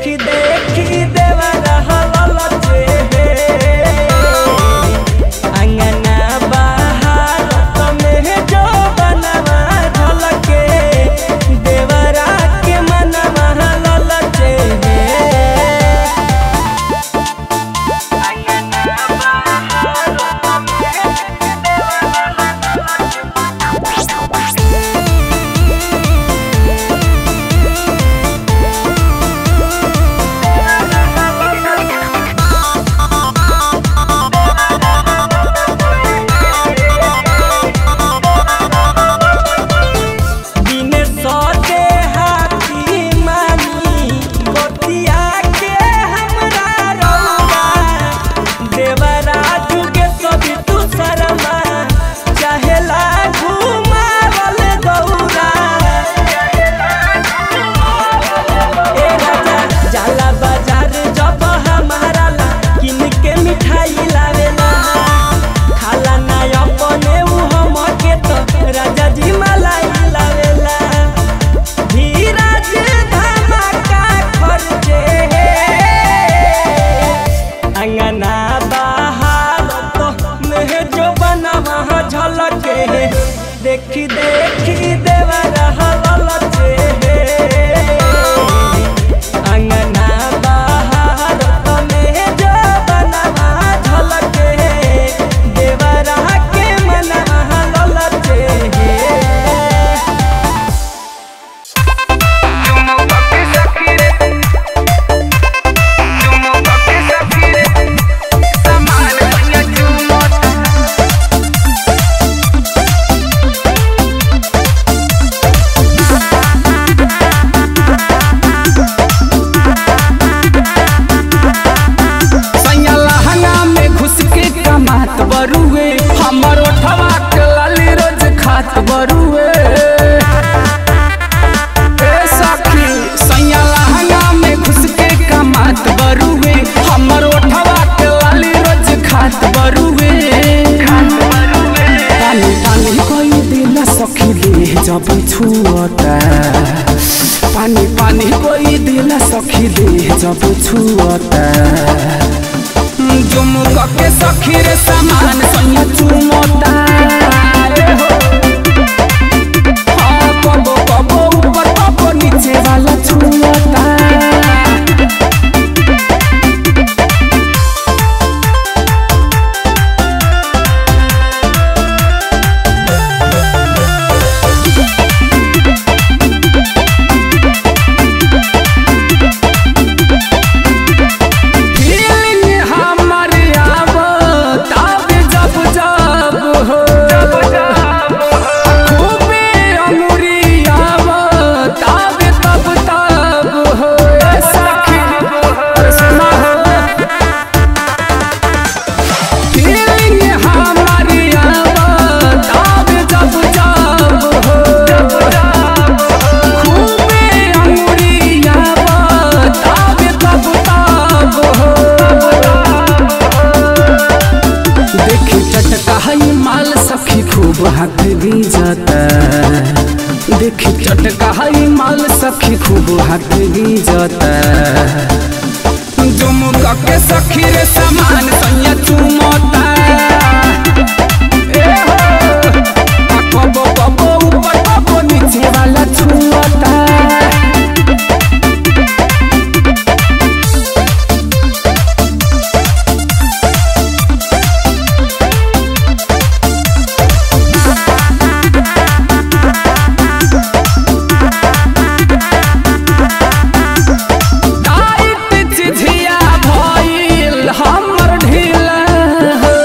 देखी देखी देवा रहल लचे अंगना बाहर तमे जो बनवा झलके देवरा के मनवा ललचे बिने सौदे हाथी मानी गोतिया के हमरा रौदा देवरा जुगे सभी तू शर्मा चाहेला घुमावल गौरा ए राजा जाला बाजार जब हमारा ला किन के मिठाई लावेला खाला ना अपने उ हमके तो राजा जी मलाई लावेला धीरज धमाका खर्चे अंगना बाहर तो में जो बनवा झलके देखी देखी देवा रहल लचे अंगना बाहर तो में जो बनवा झलके देवरा के मनवा ललचे सैया लहंगा में घुस के कमात बरुए हमर ओठवा के लाली रोज खात बरुए ए सखी सैया लहंगा में घुस के कमात बरुए हमर ओठवा के लाली रोज खात बरुए तानी तानी कोई दिल सखी ले जब छुअता पानी पानी कोई दिल सखी ले जब छुअता जुमुक के सखी रे समान सैया चुमता रे हो हाँ, कबो कबो ऊपर कबो नीचे वाला छुअता फीलिंग हमर आवत आवे जब जब हो खूबे अंगुरी आवत आवे तब तब हो ए सखी अरे सुना हो फीलिंग हमर आवत आवे जब जब हो खूबे अंगुरी आवत आवे तब तब हो देखी चटका हई माल सखी खूब हाथ गीजता देखी चटका हई माल सखी खूब हाथ गीजता जुमुक के सखी रे समान सैया चुमता ए हो आ कबो कबो ऊपर कबो नीचे वाला छुअता टाइट चिझिया भइल हमर ढीला हो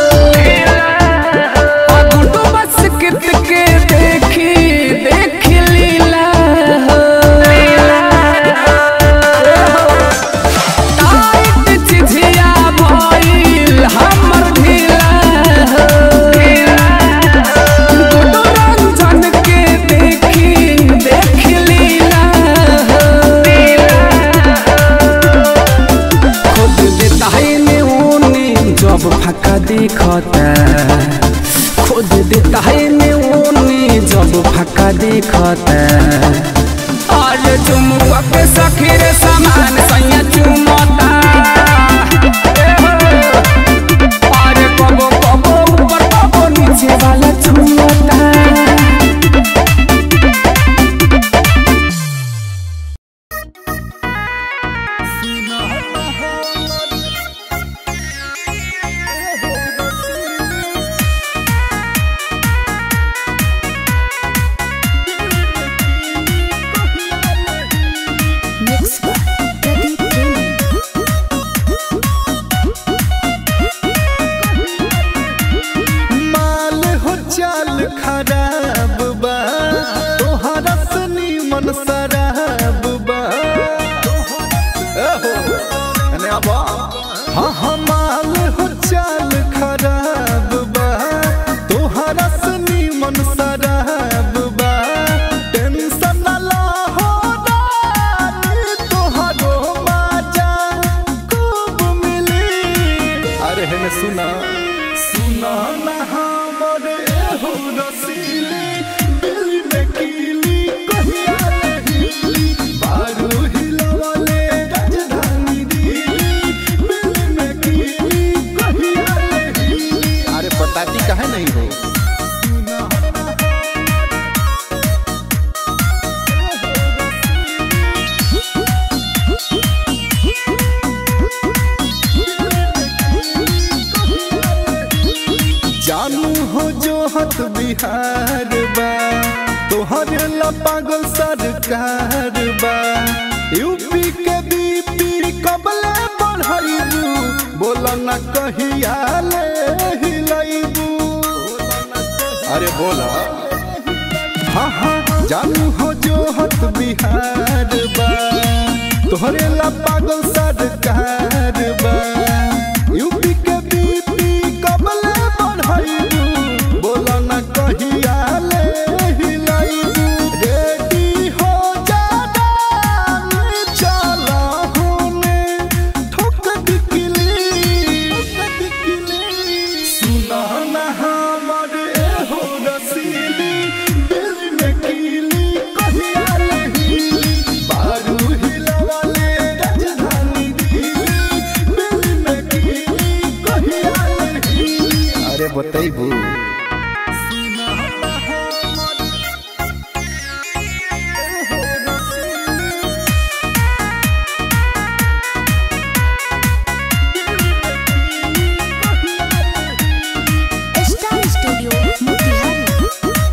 हाँ हमाल हो चाल खराब बा तोहरा से नीमन शराब बा टेंशन न ला हो रानी तोहरो मजा खूब मिली अरे है सुना सुना ना हमर एहो रसीली दिल में कीली कहिया लहीली बारू हिलवले राजधानी दिल्ली दिल में कीली कहिया लहीली अरे बताती काहे नहीं हो जानू हो जो हत बिहार बा तोहरे ला पागल सरकार बा यूपी के बीपी कबले बढ़ाइबू बोला न कहिया ले हिलाइबू अरे बोला हाँ हाँ जानू हो जो हत बिहार बा तोहरे ला पागल सरकार बा यूपी के बीपी कबले बढ़ाइबू बोला न कहिया ले हिलाइबू रेडी हो जाना चला होने ठोक दिखली सुना ना हमर एहो रसीली दिल में कीली कहिया लहीली बारू हिलवाले राजधानी दिल्ली दिल में कीली कहिया लहीली अरे बतैबू स्टार स्टूडियो मोतिहारी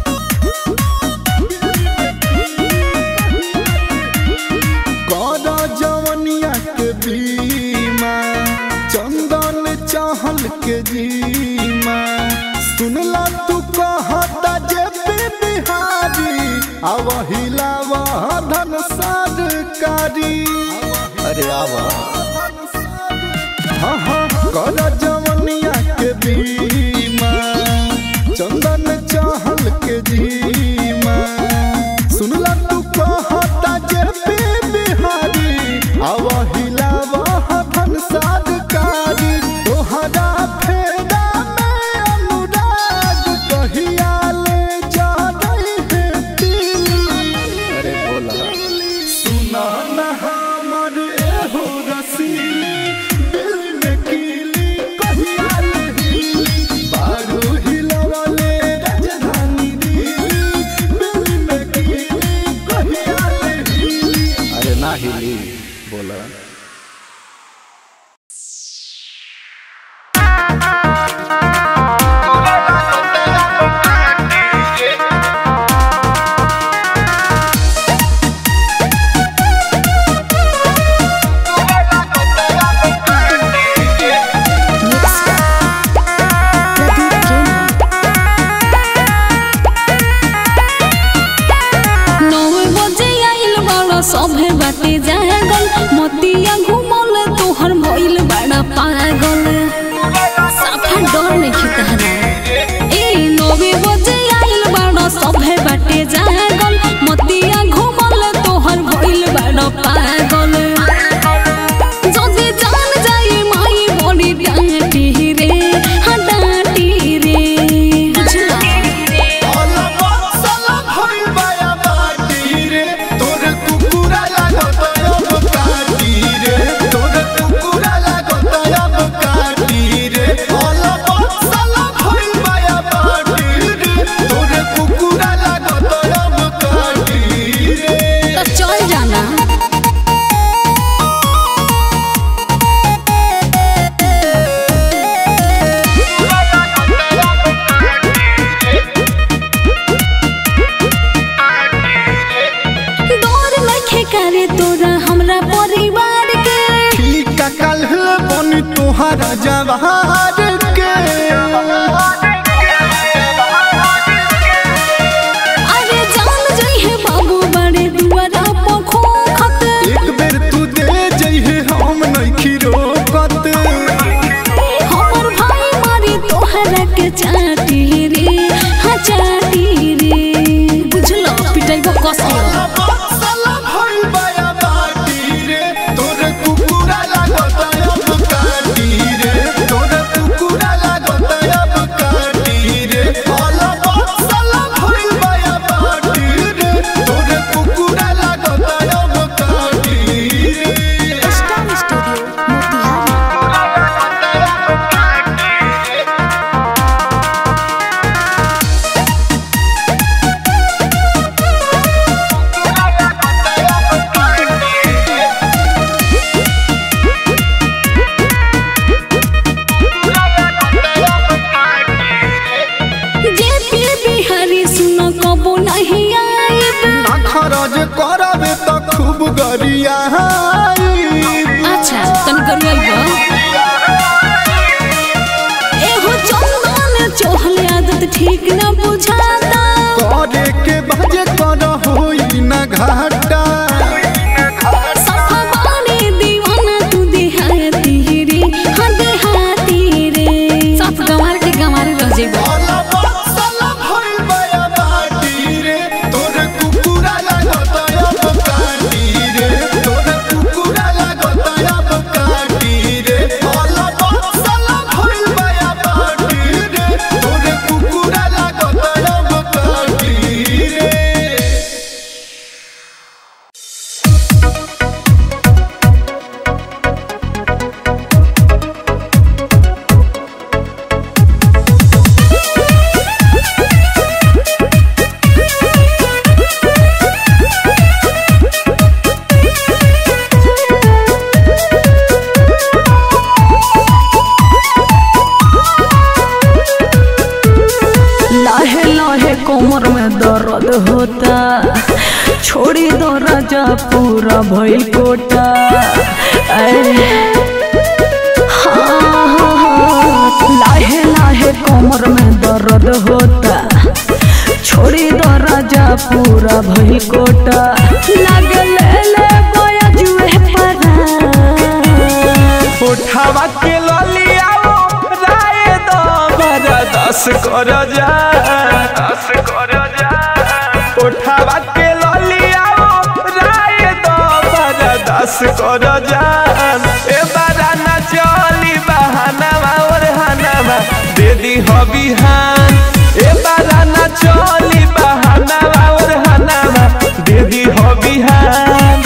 कौदा जवनिया के बीमा चंदन चाहल के जीमा सुनला तू कहता जे पे बिहारी आव हिलावा धन सरकारी अरे आवा हाँ हाँ कौदा जवनिया के बीमा चंदन चाहल के जीमा सुनला तू कहता जे पे बिहारी आव हिलावा धन सरकारी तोहरा फेरा में अनुराग कहिया ले जा रही है दिल्ली अरे बोला सुना ना हमर एहो रसीली दिल में कीली कहिया लहीली बारू हिलवले राजधानी दिल्ली दिल में कीली कहिया लहीली अरे ना हिली बोला प्रदीप जैन नौ बजे आइल बड़ा सभे बाटे जागल मतिया घुमल तोहर भइल बड़ा पागल साफा डर नहीं तहरा ए नौवे बजे आइल बड़ा सभे बाटे जागल मतिया घुमल तोहर भइल बड़ा पागल যদি জান যাই মাই বড়ি ডাঁটি রে হা ডাঁটি রে বুঝলা तो चल जाना डर नखे करे तोरा हमरा परिवार के तोहरा जवार के अरे जान जइहे बाबू बड़े दुआरा पखो खत एक बेर तू दे जइहे हम नइखी रोकत गरियाई अच्छा तनी करिया एहो चंदन चोहले आदत ठीक न बुझाता करे के बजे कर होई न घाटा सफवाने दीवाना तू देहाती रे हाँ देहाती रे सब गंवार के गंवार रह जेबो साला बात साला भइल बया बाटी रे तोरे कुकुरा लागत अब काटी रे तोरे कुकुरा लागत अब काटी रे साला बात साला भइल बया बाटी रे तोरे कुकुरा लागत अब काटी रे लाहे लाहे कोमर में दर्द होता छोड़ी दो राजा पूरा भइल कोटा ऐ, हाँ, हाँ, हाँ, लाहे लाहे कोमर में दर्द होता छोड़ी दो राजा पूरा भइल कोटा लागे ले ले गोया जुए परा उठावा के ललियाओ राय दो बरा दस कर जा दस कर जा उठावा के ललियाओ राय दो बरा दस कर जा ए बारा ना चली बहाना और हनामा दे दी हो बिहान ए बारा ना चली बहाना और हनामा दे दी हो बिहान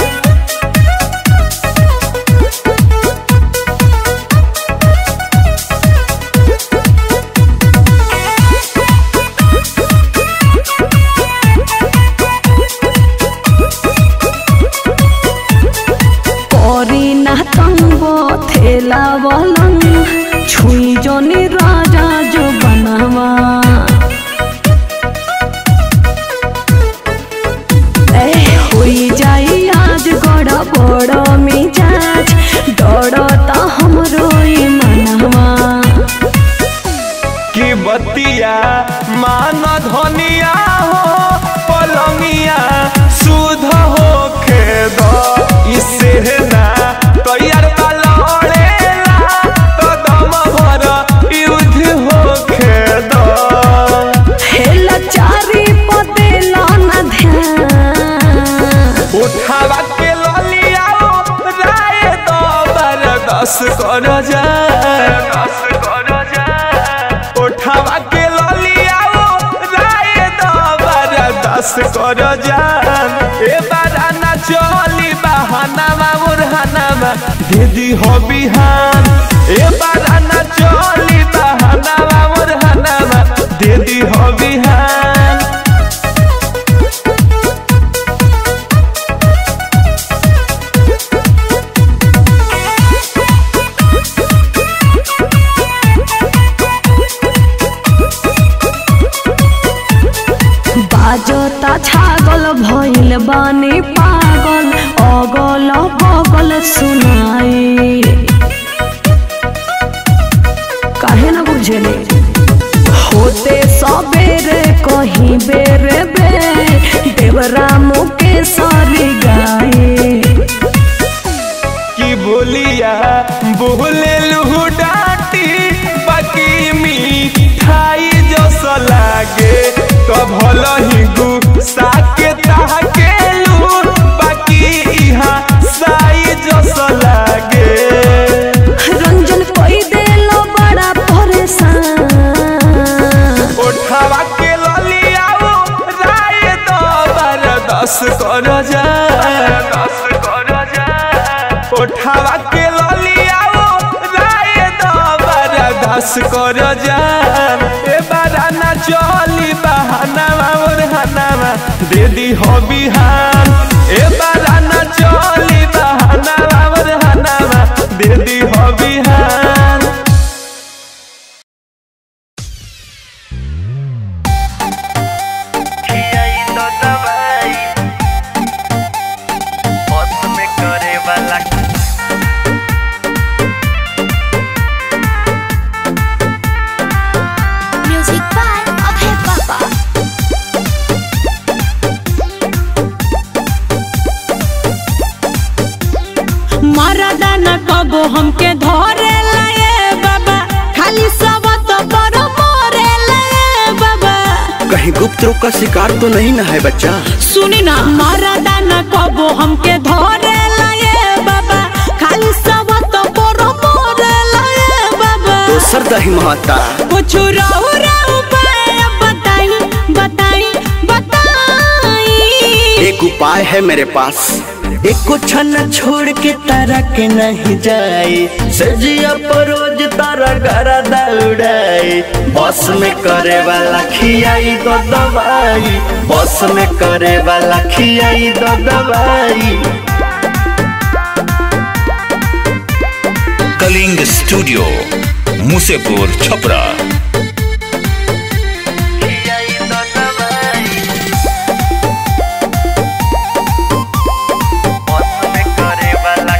করি না তঙ্গ থেলা বলং ছুই জনি রাজা जो बनावा ए होई जाई आज गड़ा बड़ मिजाज डरता हमरो ई मनवा की बतिया मान धनिया हो पलंगिया सुध हो खेद इससे ना तैयार लड़ेला तो दम भर युद्ध हो खेद हेला चारी पते लाना ध्यान उठावा के ललिया राय दो बर दस कर जा दस कर जा उठावा के ललिया राय दो बर दस कर जा ए बारा ना चली बहाना मुरहाना दीदी हो बिहान ए बारा ना चली बहाना मुरहाना दीदी हो बिहान बाजता छागल भइल बानी पागल अगल बगल सुनाई काहे न बुझले होते सबेरे कहीं बेरे बे देवरा मुके सारी गाए की बोलिया बोले लुहु डाटी बाकी मिठाई जस लागे तो भल ही गुस्सा के ताके लू बाकी इहा साई जस लागे रंजन कोई देलो बड़ा परेशान उठावा के ललियाओ राय दो बर दस कर जा दस कर जा उठावा के ललियाओ राय दो बर दस कर जा ए बारा ना चली बहाना और हनामा दे दी हो बिहान ए बारा ना चली बहाना और हनामा दे दी हो बिहान खियाई तो दवाई मौत में न कबो हमके धरे लाए बाबा खाली सब तो पर मोरे लाए बाबा कहीं गुप्त रोग का शिकार तो नहीं ना है बच्चा सुनी ना मरदा न कबो हमके धरे लाए बाबा खाली सब तो पर मोरे लाए बाबा दोसर दही महता कुछ रहु रहु पाए बताई बताई बताई एक उपाय है मेरे पास एक को छन छोड़ के तारा के नहीं जाए सजिया परोज तारा गरा दौड़ाए बस में करे वाला खियाई दो दवाई बस में करे वाला खियाई दो दवाई कलिंग स्टूडियो मुसेपुर छपरा खियाई दो दवाई बस में करे वाला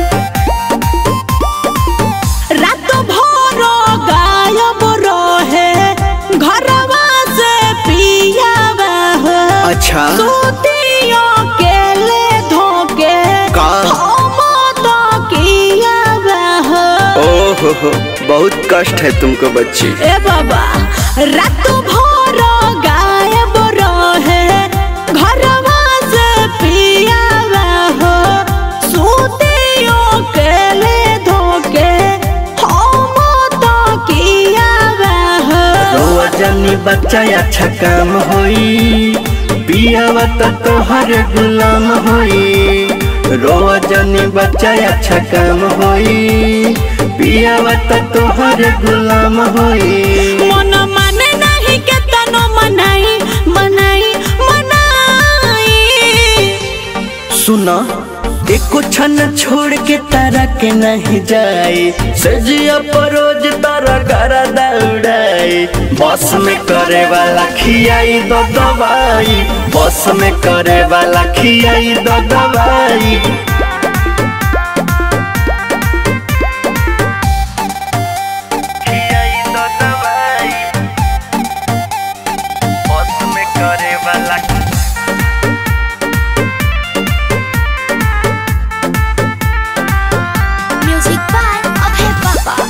रात भर गायब रहे घरवा से पियावा हो अच्छा सूतियों के ले धोके का? हम तो कियावा हो ओहो हो बहुत कष्ट है तुमको बच्ची ए बाबा रात भर गायब रहे घरवा से पियावा हो सूतियों के ले धोके हम तो कियावा हो रोआ जानी बच्चा अच्छा काम होई पियावा तो तोहर गुलाम होई रोआ जानी बच्चा अच्छा काम होई पियावा तो तोहर गुलाम होई मन माने नहीं के तनो मनाई मनाई मनाई सुना एको छन छोड़ के तारा के नहीं जाए सजिया परोज तारा गरा दौड़ाए बस में करे वाला खियाई दो दवाई बस में करे वाला खियाई दो दवाई खियाई दो दवाई बस में करे वाला Music by Abhay Baba.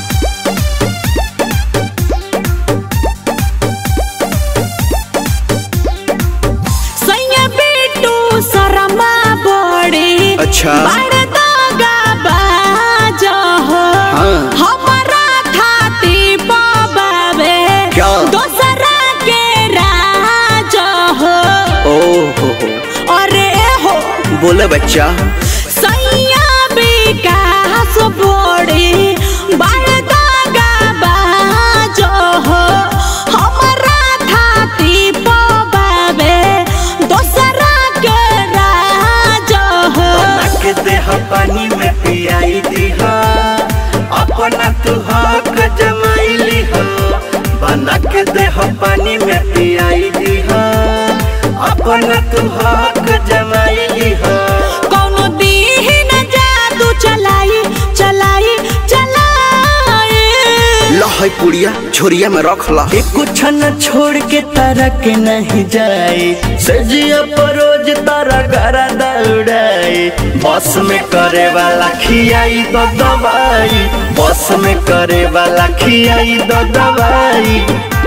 सैया बेटू शर्मा बड़ी अच्छा बड़ दागा बाजा हो हाँ। हमारा थाती बाबे क्या? दोसरा के राजा हो ओहो हो अरे हो बोले बच्चा सैया विकास बड़ी बड़ दागा बाजा हो हमारा थाती बाबे दोसरा के राजा हो बना के देह पानी में पियाई दीहा अपना तू हक जमाइली हो बना के देह पानी में पियाई दीहा अपना तू हक जमाइली हो कौनो दीन जादू चलाई चलाई चलाई लहै पुड़िया छोरिया में रख ला एको छन छोड़ के तारा के नहीं जाए सजिया परोज तारा गरा दौड़ाए बस में करे वाला खियाई दो दवाई बस में करे वाला खियाई दो दवाई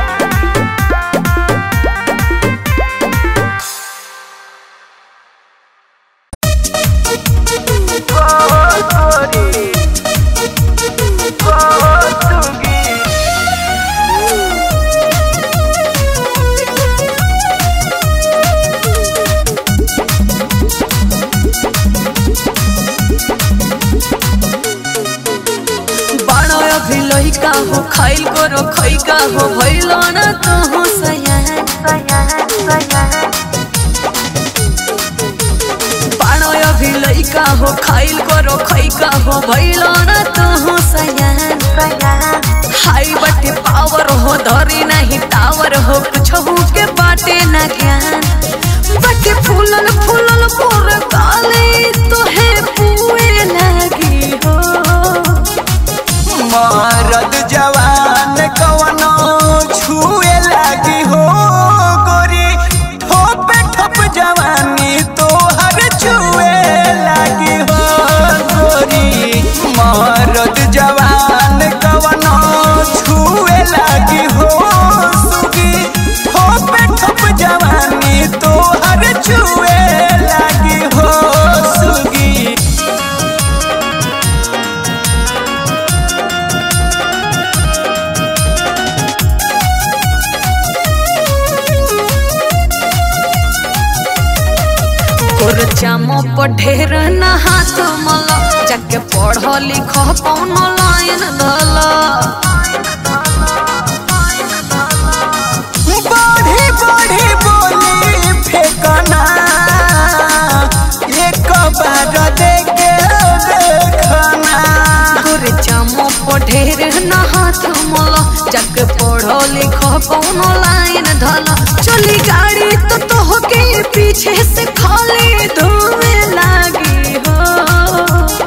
बड़ा अभी लइका हो खाइल करो खइका हो भइल ना तो हो सयान बड़ा अभी लइका हो खाइल करो खइका हो भइल ना तो हो सयान हाई बटे पावर हो धरी नहीं टावर हो कुछ के बाटे ना ज्ञान बटे फूलल फूलल मोर काले तो है पुए लगी हो मरद जवान कवनो छुए लगी हो गोरी ठोप ठोप जवानी तोहर छुए लगी हो गोरी जामो पर ढेर ना हाथ मला जाके पढ़ लिख कौन लाइन दला बढ़ी बढ़ी बोली फेंकना एक बार देखे देखना तोरे जामो पर ढेर ना हाथ मला जाके पढ़ लिख कौन लाइन धला चली गाड़ी तो तोहके पीछे से खाली धुएं लागी हो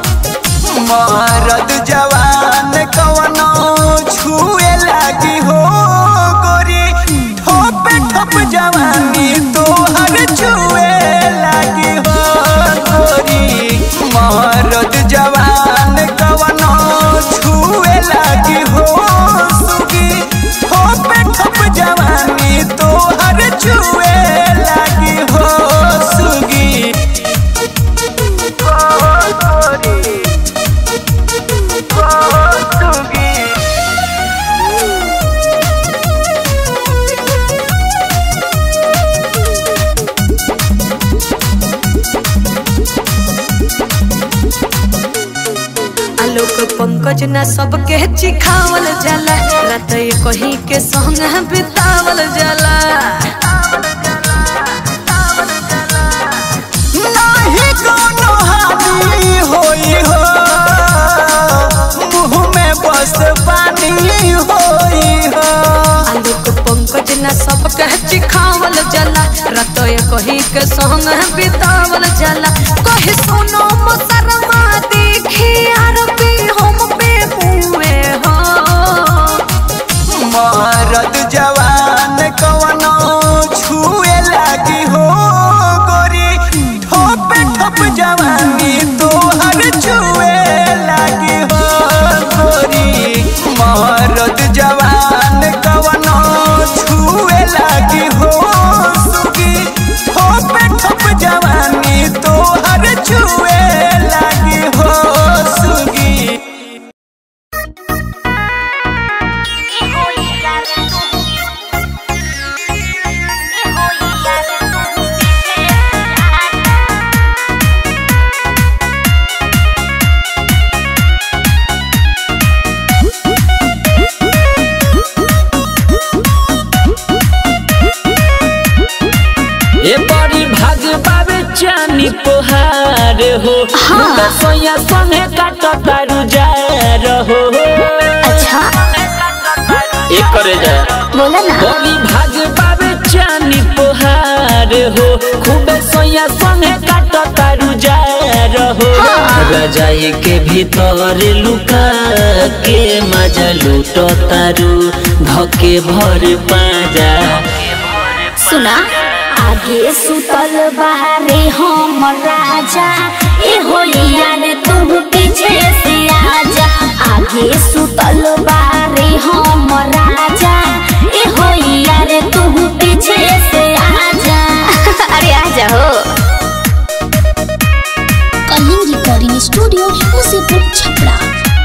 मरद जवान कवनो छुए लागी हो गोरी ठोप ठोप जवानी तोहर छुए लागी हो गोरी मरद जवान कवनो छुए लागी हो सुगी ठोप ठोप जवानी तोहर छुए लागी हो सुगी गोरी आलोक पंकज ना सबके चिखावल जाला रात कहीं के संग बितावल जाला नाही कोनो हानि होई हो मुँह में बस पानी होई हो आलोक पंकज ना सबके चिखावल जाला रात कहीं के संग बितावल जाला कहे सुनो मोसरमा देखी आर पे हम पे मुए हो मरद जवान कवनो छुए लागी हो गोरी ठोप ठोप जवानी तोहर छुए लागी हो गोरी मरद जवान कवनो छुए लागी हो सुगी ठोप ठोप जवानी तोहर छुए लागी हो सुगी ए बड़ी भाग बाबे चानी पोहार हो मुंडा सोया संगे काट तारू जा रहो अच्छा ए करे जा बोला ना बड़ी भाग बाबे चानी पोहार हो खूबे सोया संगे काट तारू जा रहो रजाई के भीतर लुका के मजा लूटो तारू धके भर पाजा सुना आगे सुतल बारे हम राजा ए होलिया रे तू पीछे से आजा आगे सुतल बारे हम राजा ए होलिया रे तू पीछे से आजा अरे आजा हो कलिंग रिकॉर्डिंग स्टूडियो मुसीपुर छपरा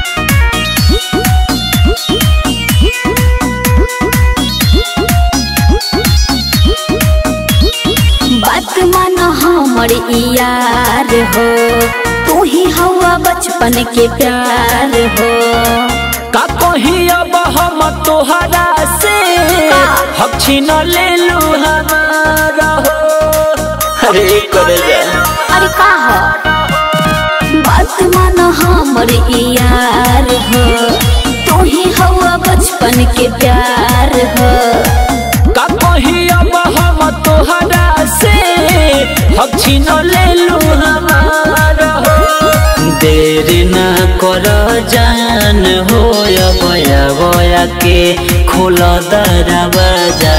बात मन हमर यार हो तू ही हवा बचपन के प्यार हो का कही अब हम तोहरा से हम छीन ले लू हमारा हो अरे करे जा अरे का हो बात मन हमर यार हो तू ही हवा बचपन के प्यार हो का कही अब हम तोहरा से हम छीन ले लू हमारा हो देर ना कर जान हो बया बया के खोल दरवाजा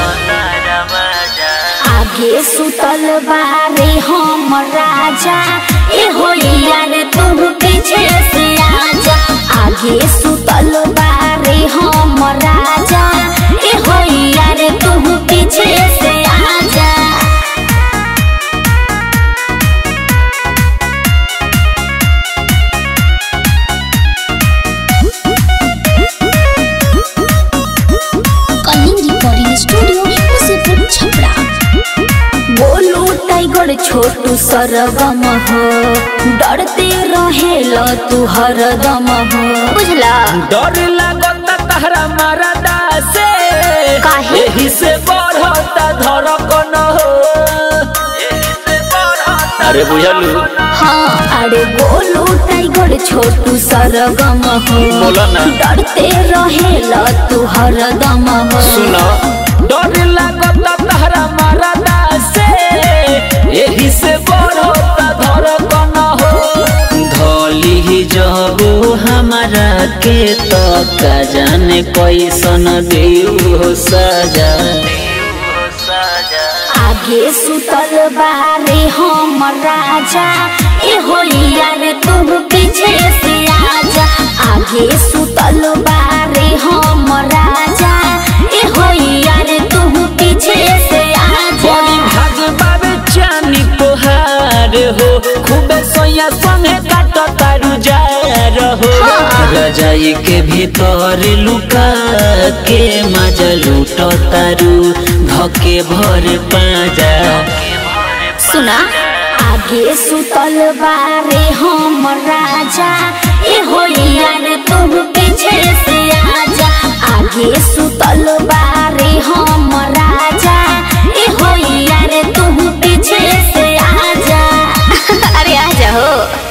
आगे सुतल बारे हम राजा ए होलिया रे तू पीछे से आजा आगे सुतल बारे हम राजा ए होलिया रे तू पीछे से आजा कलिंग रिकॉर्डिंग स्टूडियो मुसीपुर छपरा बोलू टाइगर छोटू सरगम हो डरते रहेल तू हरदम हो बुझला डर लागता तहरा मरदा से काहे? एही से बढ़ता धड़कन हो एही से बढ़ता अरे बुझलू हाँ अरे गोलू टाइगर छोटू सरगम हो बोला ना। डरते रहेल तू हरदम हो सुनो डर लागता तहरा मरदा से एही से बढ़ता धड़कन हो धोली जब हमारा के तो का जाने कैसन देऊ हो सजा आगे सुतल बारे हम राजा ए हो यार तू पीछे से आजा आगे सुतल बारे हम राजा ए हो यार तू पीछे से आजा बड़ी भाग बाबे चानी तोहार हो खूबे सोया संगे काट तारू जा रहो रजाई के भीतर लुका के मजा लूट तारू धके भर पाजा सुना आगे सुतल बारे हम राजा ए हो यार तू पीछे से आजा आगे सुतल बारे हम राजा ए हो यार तू पीछे से आजा अरे आजा हो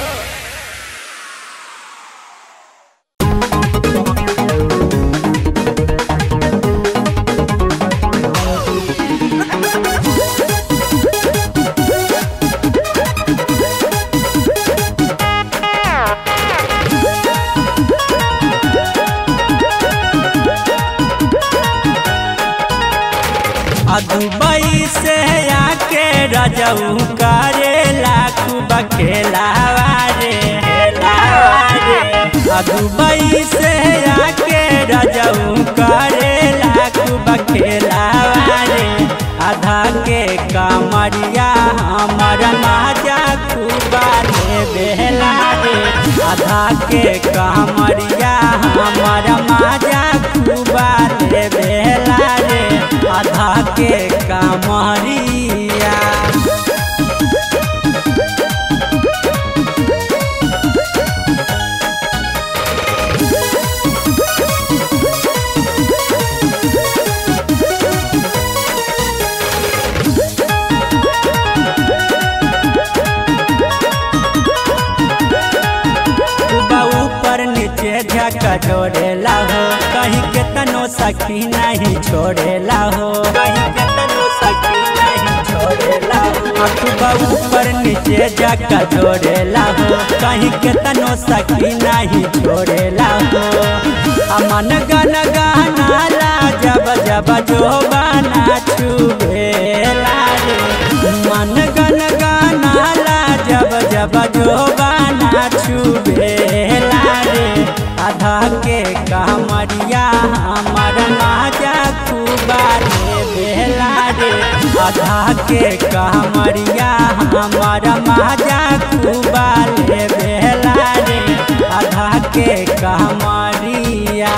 आ दुबई से आके रजऊ करे लाखू बखेलावा रे रे आ दुबई से आके रजऊ करे लाखू बखेलावा रे आधा के कमरिया हमर माजा खूबा ले बेला रे आधा के कमरिया हमर माजा खूबा ले बेला रे आधा के कमरिया बा ऊपर नीचे झका जोड़ेला हो कहीं के तनो सखी नहीं छोड़ेला हो कहीं के तनो सखी नहीं छोड़ेला हो बा ऊपर नीचे झका जोड़ेला हो कहीं के तनो सखी नहीं छोड़ेला हो अमन गन गहनाला जब जब जो बना छुबेला रे मन गन गनाला जब जब जो बना छुबेला रे आधा के कमरिया हमर माजा खूबा रे बेला रे आधा के कमरिया हमर माजा खूबा रे बेला रे आधा के कमरिया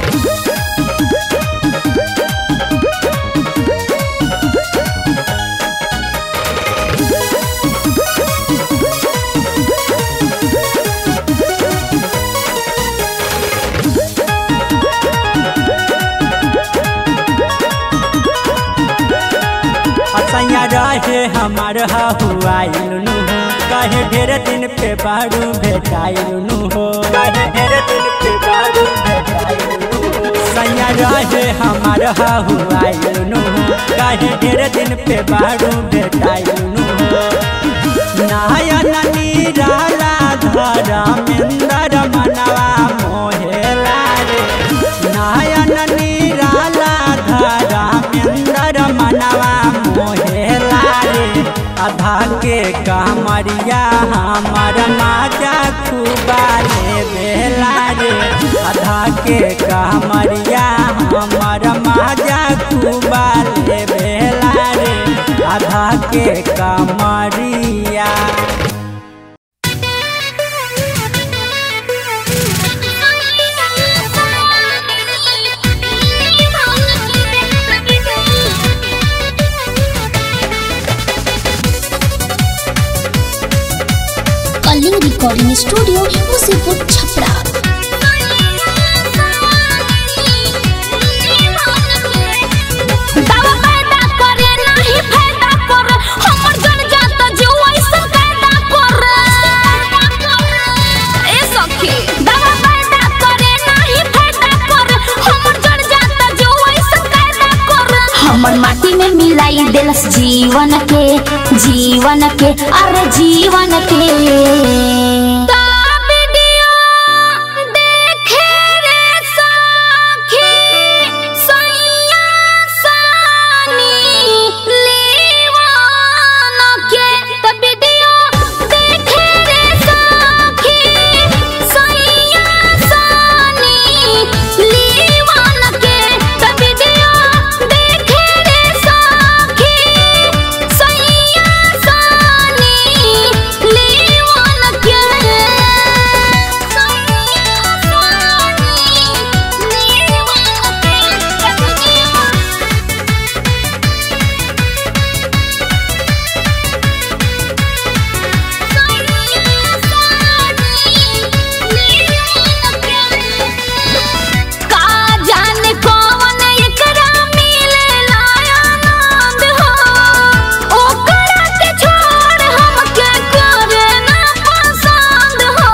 असैया रहे हमार हुआइलनु हो कहे ढेर दिन पे बारू भेटाइलनु हो कहे ढेर दिन पे बारू भेटाइलनु हो सैया रहे हमार हुआइलनु हो कहे ढेर दिन पे बारू भेटाइलनु हो नायन नीराला धरा मेंदर मनवा मोहेला रे नायन नीराला धरा मेंदर मनवा मोहेला रे आधा के कमरिया हमर माजा खूबा ले बेला रे आधा के कमरिया हमर माजा खूबा ले बेला रे आधा के कमरिया Thank you. Recording studio Musipur Chhapra दावा पैदा करे नाही फायदा करे हमर जन जात जीव ऐसन कायदा करे ए सखी दावा पैदा करे नाही फायदा करे हमर जन जात जीव ऐसन कायदा करे हमर माटी में मिलाई देलस जीवन के जीवन के अरे जीवन के का जाने कौन एकरा मिलेला आनंद हो ओकरा के छोड़ हमके करे ना पसंद हो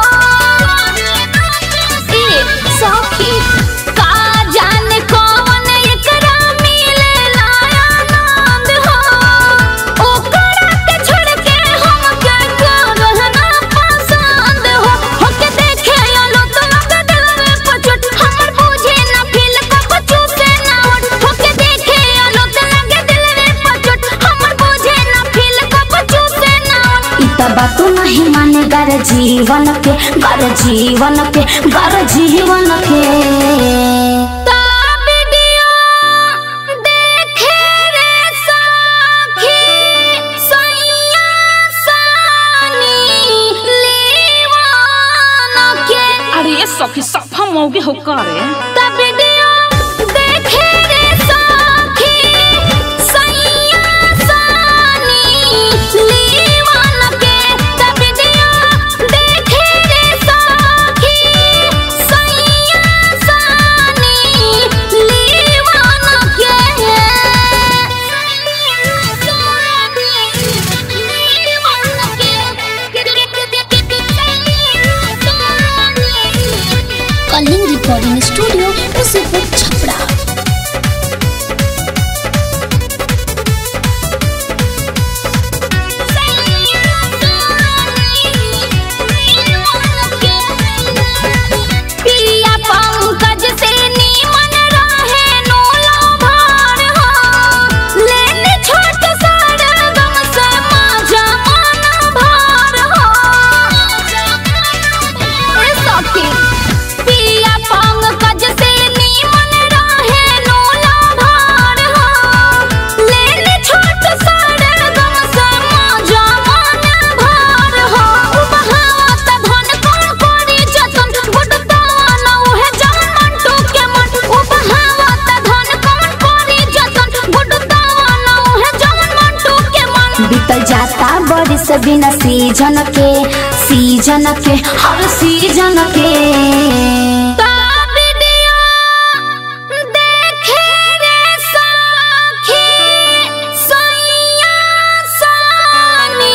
ए सखी का जाने कौन एकरा मिलेला आनंद हो ओकरा के छोड़ के हमके करे ना पसंद हो होके देखे आलो तो लग दिल में पचोट हमर बुझे ना फील को बचू से ना उठ होके देखे आलो तो लग दिल में पचोट हमर बुझे ना फील को बचू से ना उठ इता बातू नहीं माने गर जीवन के गर जीवन के गर जीवन के ता वीडियो देखे रे सखी सैया सानी लीवान के अरे ये सखी सफा मौगे हो करे ता वीडियो देखे रे सखी सैया सानी लीवान के ता वीडियो देखे रे सखी सैया सानी लीवान के कलिंग रिकॉर्डिंग स्टूडियो मुसीपुर छपरा पिया पंकज से नीमन रहे नोला भार हो लेने छोट सारा गम से माजा मन भार हो ए सखी पिया पंकज से नीमन रहे नोला भार हो लेने छोट सारा गम से माजा मन भार हो उपहावत धन कोन कोरी जतन गुडतावा न उहे जम मंटू के मन उपहावत धन कोन कोरी जतन गुडतावा न उहे जम मंटू के मन बीतल जाता बरिस बिना सीजन के सीजन के हर सीजन के ता वीडियो देखे रे सखी सैया सानी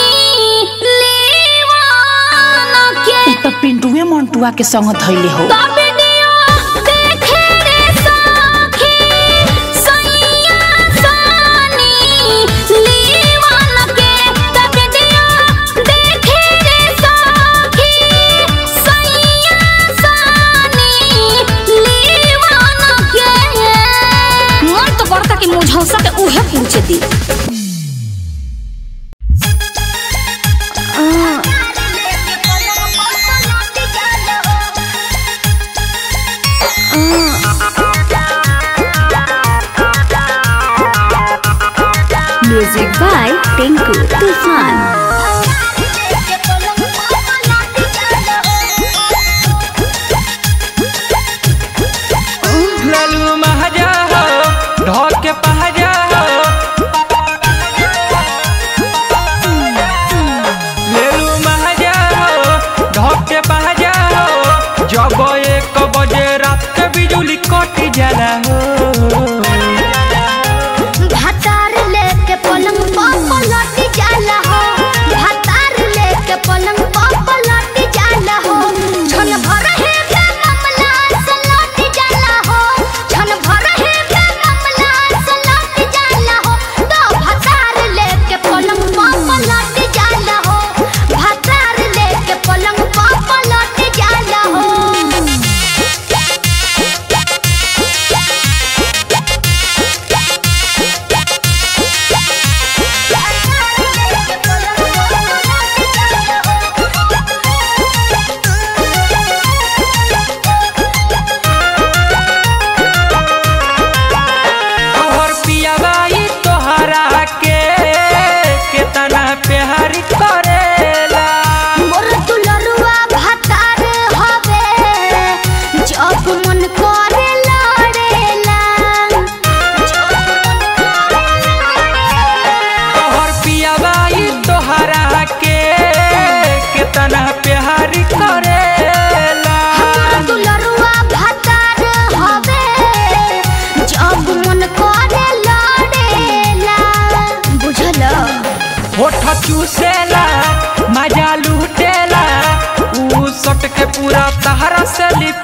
लीवान के तो पिंटुए मंटुआ के संग धैले हो ता वीडियो देखे रे सखी सैया सानी लीवान के ता वीडियो देखे रे सखी सैया सानी लीवान के मन तो करता कि मुझौसा के उहे पूछे दी म्यूजिक बाय टिंकू तूफान लालू महाजा हो ढोल के पहाजा हो लेलू महाजा हो ढोल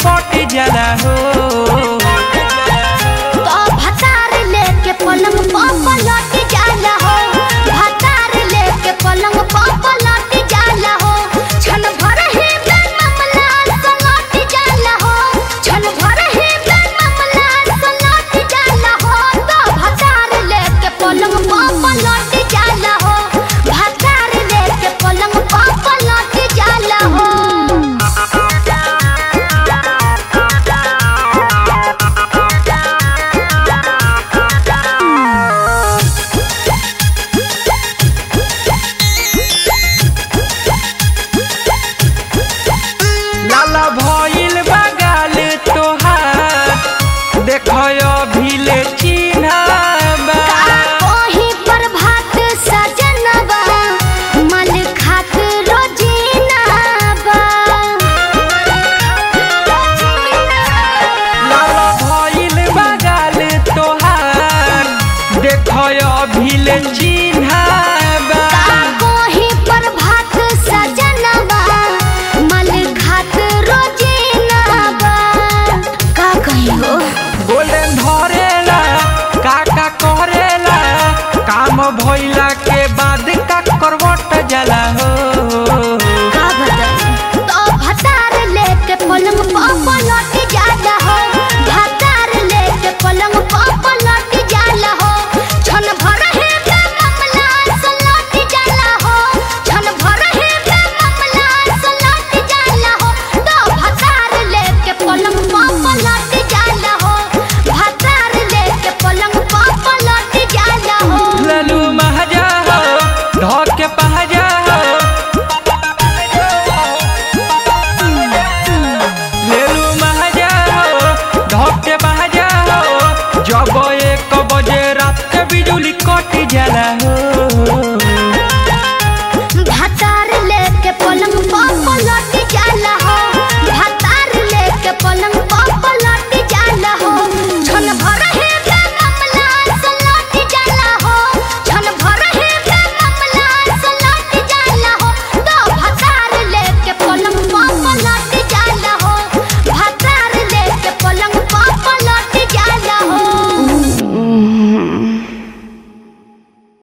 पट जाला हो तो भतार लेके पलंग पर पलट जाला हो भतार लेके पलंग पर पलट जाला हो छन भर ही बेल मामला सलट जाला हो छन भर ही बेल मामला सलट जाला हो तो भतार लेके पलंग पर पलट जाला हो भतार लेके पलंग पर पलट जाला हो लाला भइल बगाल तोहार देखयो भीले चिन्हाबा कोही पर भात सजनबा मल खात रोजीनाबा लाला भइल बगाल तोहार देखयो भीले चिन्हाबा कोही पर भात सजनबा मल खात रोजीनाबा का कहियो गोल्डन धरेला काका करेला काम भइला के बाद का करवट जाला हो का बताई तो भतार लेके पलंग पर पलट जाला हो भतार लेके पलंग पर पलट जाला हो छन भर हे बे मामला सलट जाला हो छन भर हे बे मामला सलट जाला हो तो भतार लेके पलंग पर पलट जाला हो भतार लेके पलंग पर पलट जाला हो ललू महजा हो ढोक के पहजा हो लेलू महजा हो ढोक के पहजा हो जब